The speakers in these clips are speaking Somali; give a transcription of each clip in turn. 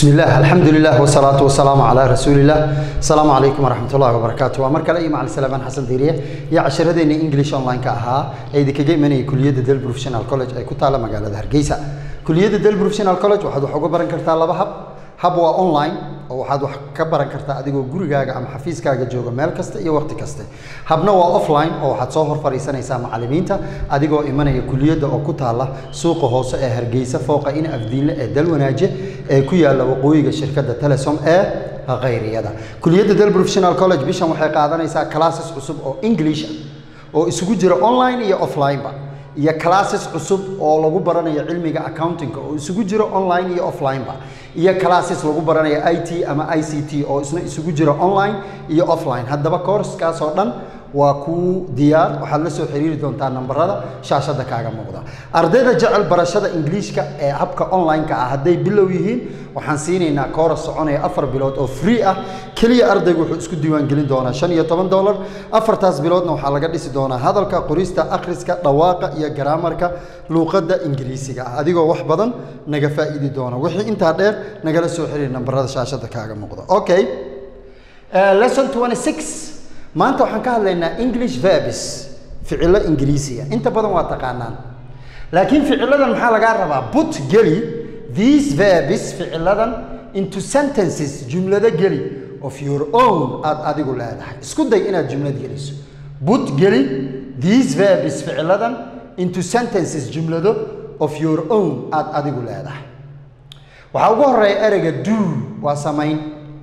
بسم الله الحمد لله والصلاة والسلام على رسول الله السلام عليكم ورحمة الله وبركاته ومركا لأي مع السلام حسن ديرية يا عشرة دين إنجليش أونلاين كأها أي ذيك جاي مني كلية دل بروفيشنال كولج أي كنت على مجال هرجيسة كلية دل بروفيشنال كولج وحد حقوق برن كرتا الله بحب hab waa online oo waxaad wax ka baran kartaa adigoo gurigaaga ama xafiiskaaga jooga meel kasta iyo waqti kaste habna waa offline oo waxaad soo hor fadhiisanaysaa macallimiinta adigoo imanaya kuliyadda oo ku taala suuqa hoose ee hargeysa fooqa in afdiinle ee dalwanaaje ee ku yaala waqooyiga shirkadda telesom ee khayriyada kuliyadda del professional college bishan waxay qaadanaysaa classes cusub oo english ah oo isugu jira online iyo offline-ba iyo classes cusub oo lagu baranayo cilmiga accountingka oo isugu jiro online iyo offline-ba iyo classes lagu baranayo i t ama i c t oo isna isugu jiro online iyo offline haddaba courskaas oo dhan waa kuu diyaar waxaad la soo xiriiri doontaa nambarada shaashadda kaaga muuqda ardayda jecel barashada ingiliishka ee habka online-ka ah hadday bilow yihiin waxaan siinaynaa kooras soconaya afar bilood oo free ah keliya ardaygu wuxuu isku diiwaangelin doonaa shan iyo toban dollar afartaas biloodna waxaa laga dhisi doonaa hadalka qorista akhriska dhawaaqa iyo garaamarka luuqadda ingiriisiga ah adigoo wax badan naga faa'iidi doona wixii intaa dheer nagala soo xiriir nambarada shaashadda kaaga muuqda okay lesson 26 maanta waxaan ka hadlaynaa english verbs ficilo ingiriisiya inta badan waa taqaanaan laakiin ficiladan maxaa lagaa rabaa but geli these verbs ficiladan into sentences jumlado geli of your own aad adigu leedahay isku day inaad jumlad geliso but geli these verbs ficiladan into sentences jumlado of your own aad adigu leedahay waxaa ugu horeeya ereyga do waa samayn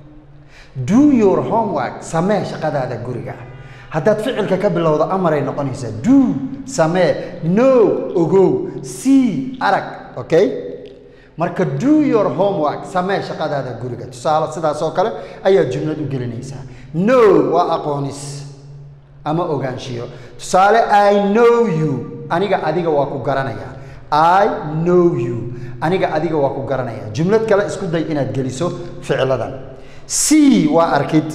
do your homework samee shaqadaada guriga haddaad ficilka ka bilowdo amaray noqonaysaa do samee no ogow see arag okay marka do your homework samee shaqadaada guriga tusaale sidaas oo kale ayaad jumlad u gelinaysaa no waa aqoonis ama ogaanshiyo tusaale i know you aniga adiga waa ku garanaya i know you aniga adiga waa ku garanaya jumlad kale isku day inaad geliso ficiladan see waa arkid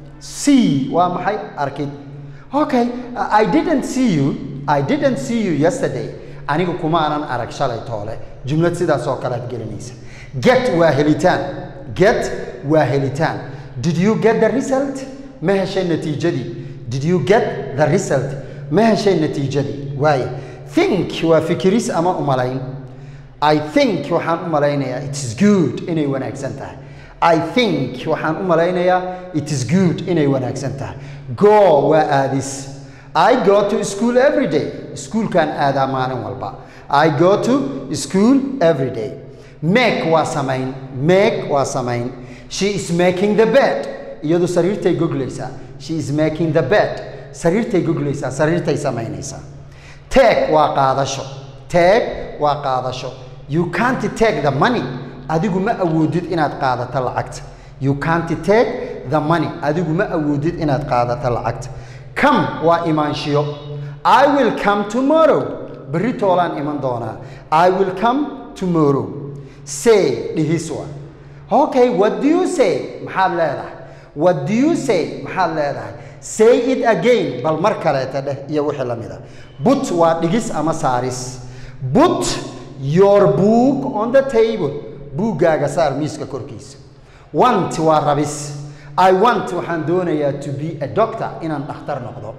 see waa maxay arkid okay i didn't see you i didn't see you yesterday anigu kuma aanan arag shalay toole jumlad sidaas oo kale aad gelinaysa get waa helitaan get waa helitaan did you get the result ma heshay natiijadii did you get the result ma heshay natiijadii waaye think waa fikiris ama umalayn i think waxaan u malaynayaa it is good inay wanaagsan tahay i think waxaan u malaynayaa it is good inay wanaagsan tahay go waa aadis i go to school every day iskuulkaan aadaa maalin walba i go to school every day make waa samayn make waa samayn she is making the bed iyadu sariirtay goglaysaa she is making the bed sariirtay goglaysaa sariirtay samaynaysaa take waa qaadasho take waa qaadasho you can't take the money adigu ma awoodid inaad qaadato lacagta you can't take the money adigu ma awoodid inaad qaadato lacagta come waa imaanshiyo i will come tomorrow berri toolaan iman doonaa i will come tomorrow say dhihis waa okay what do you say maxaad leedahay what do you say maxaad leedahay say it again bal mar kaleeta dheh iyo wixii la mid a but waa dhigis ama saaris but your book on the table buuggaaga saar miiska korkiisa want waa rabis i want waxaan doonayaa to be a doctor inaan dhakhtar noqdo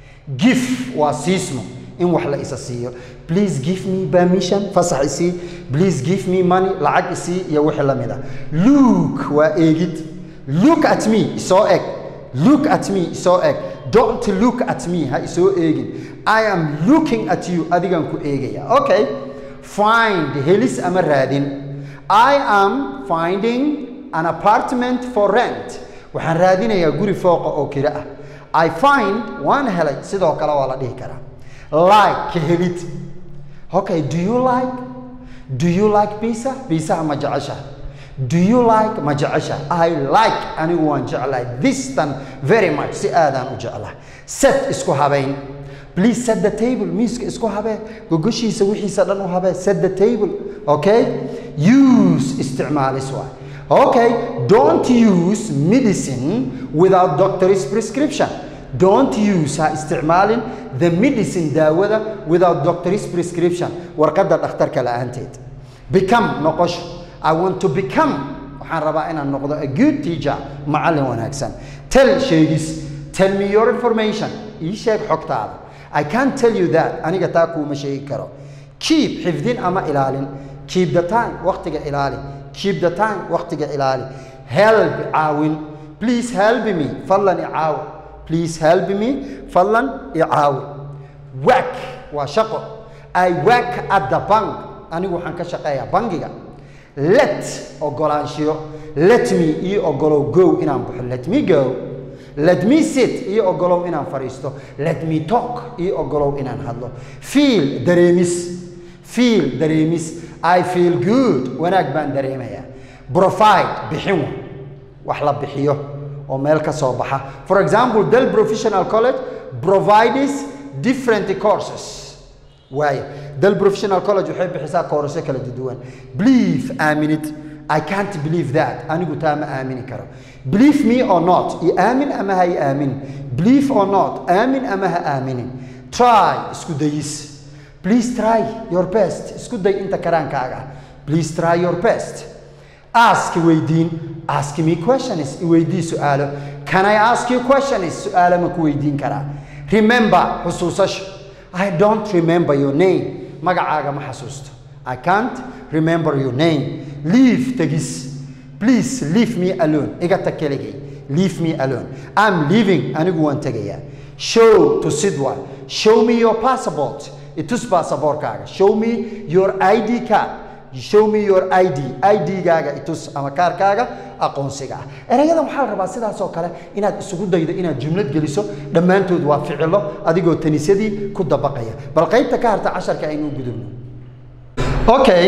gif waa siismo in wax la isa siiyo please give me permission fasax isii please give me money lacag isii iyo wixii la mid a look waa eegid look at me isoo eg look at me isoo eg don't look at me ha isoo eegin i am looking at you adigan ku eegaya okay find helis ama raadin i am finding an apartment for rent waxaan raadinayaa guri fooqa oo kiro ah i find waan helay sidoo kale waa la dhihi karaa like ka helid okay do you like do you like pizza pizzaha ma jecesha do you like ma jecesha i like anigu waan jeclahay this tan very much si aadaan u jeclahay set isku habayn please set the table miiska isku habee gogoshiisa wixiisa dhan u habee set the table okay use isticmaalis waay okay don't use medicine without doctor's prescription don't use ha isticmaalin the medicine daawada without doctor's prescription warqadda dhakhtarka la-aanteed become noqosho i want to become waxaan rabaa inaan noqdo a good teacher macallin wanaagsan tell sheegis tell me your information ii sheeg xogtaada i can't tell you that aniga taa kuuma sheegi karo keep xifdin ama ilaalin keep the time waqtiga ilaali keep the time waqtiga ilaali help caawin please help me fadlan icaawi please help me fadlan icaawi work waa shaqo i work at the bank anigu waxaan ka shaqeeyaa bangiga let ogolaanshiyo let me ii ogolow go inaan baxo let me go let me sit ii ogolow inaan fadhiisto let me talk ii ogolow inaan hadlo feel dareemis feel dareemis i feel good wanaag baan dareemayaa provide bixin wax la bixiyo oo meel ka soo baxa for example del professional college provides different courses waayo del professional college waxay bixisaa koorasyo kala duwan believe aaminid i can't believe that anigu taa ma aamini karo believe me or not i aamin ama ha i aaminin believe or not aamin ama ha aaminin try isku dayis please try your best isku day inta karaankaaga please try your best ask weydiin ask me questions iweydii su-aalo can i ask you questions su-aalo ma ku weydiin karaa remember xusuusasho i don't remember your name magacaaga ma xasuusto i can't remember your name leave tegis please leave me alone iga tag keligay leave me alone i'm leaving anigu waan tegayaa show to sidwa show me your passport itus baasaboorkaaga show me your id card show me your id id-gaaga itus ama kaarkaaga aqoonsiga ah erayadan waxaa la rabaa sidaas oo kale inaad isugu daydo inaad jumlad geliso dhammaantood waa ficilo adigoo tanisyadii ku dabaqaya bal qaybta ka harta casharka aynu gudubno okay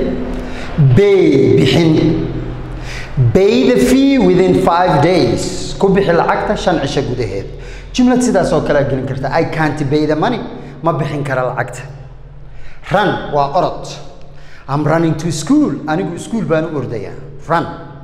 bay bixin bay the fee within five days ku bixi lacagta shan cisho gudaheed jumlad sidaas oo kale gelin karta i can't pay the money ma bixin kara lacagta run waa orod I'm running to school anigu school baan u ordaya run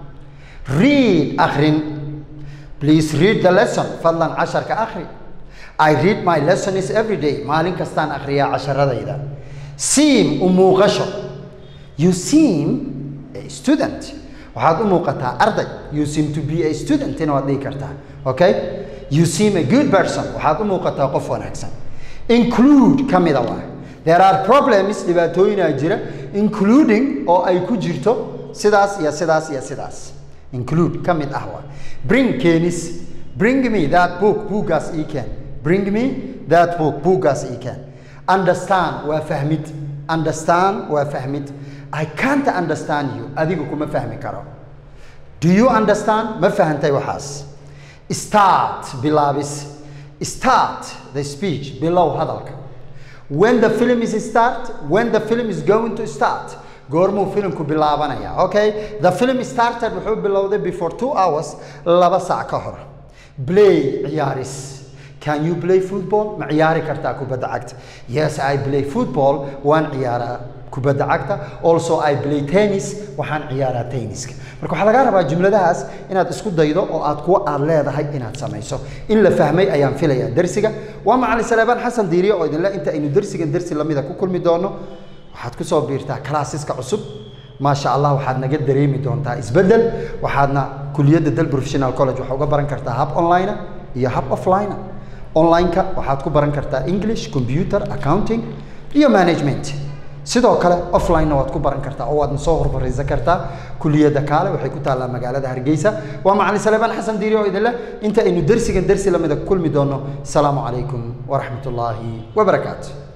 read akhrin please read the lesson fadlan casharka akhri I read my lessons every day maalin kastaan akhriyaa casharadayda seem u muuqasho you seem a student waxaad u muuqataa arday you seem to be a student ina waad dhihi kartaa okay you seem a good person waxaad u muuqataa qof wanaagsan include ka mida waa there are problems dhibaatooyinaa jira including oo ay ku jirto sidaas iyo sidaas iyo sidaas include ka mid ah waa bring keenis bring me that book buuggaas ii keen bring me that book buuggaas ii keen understand waa fahmid understand waa fahmid i can't understand you adigu kuma fahmi karo do you understand ma fahantay waxaas start bilaabis start the speech bilow hadalka when the film is start when the film is going to start goormuu filimku bilaabanaya okay the film started wuxuu bilowday before two hours laba saac ka hor play ciyaaris can you play football ma ciyaari kartaa kubadda cagta yes i play football waan ciyaaraa kubadda cagta also i play tennis waxaan ciyaaraa tenniska marka waxaa lagaa rabaa jumladahaas inaad isku daydo oo aad kuwa aad leedahay inaad samayso in la fahmay ayaan filayaa dersiga waa macalin saleebaan xasan diiriye oo idinle inta aynu dersigan dersi lamida ku kulmi doono waxaad kusoo biirtaa classeska cusub maasha allah waxaad naga dareemi doontaa isbeddel waxaadna kuliyadda del professional college waxaa uga baran kartaa hab online iyo hab offline online-ka waxaad ku baran kartaa english computer accounting iyo management sidoo kale offline-na waad ku baran kartaa oo waadna soo hormaraysan kartaa kuliyadda kaale waxay ku taallaa magaalada hargeysa waa macalin saleebaan xasan diiri oo idinleh inta aynu dersigan dersi lamida ku kulmi doono asalaamu calaykum waraxmat ullaahi wabarakaatu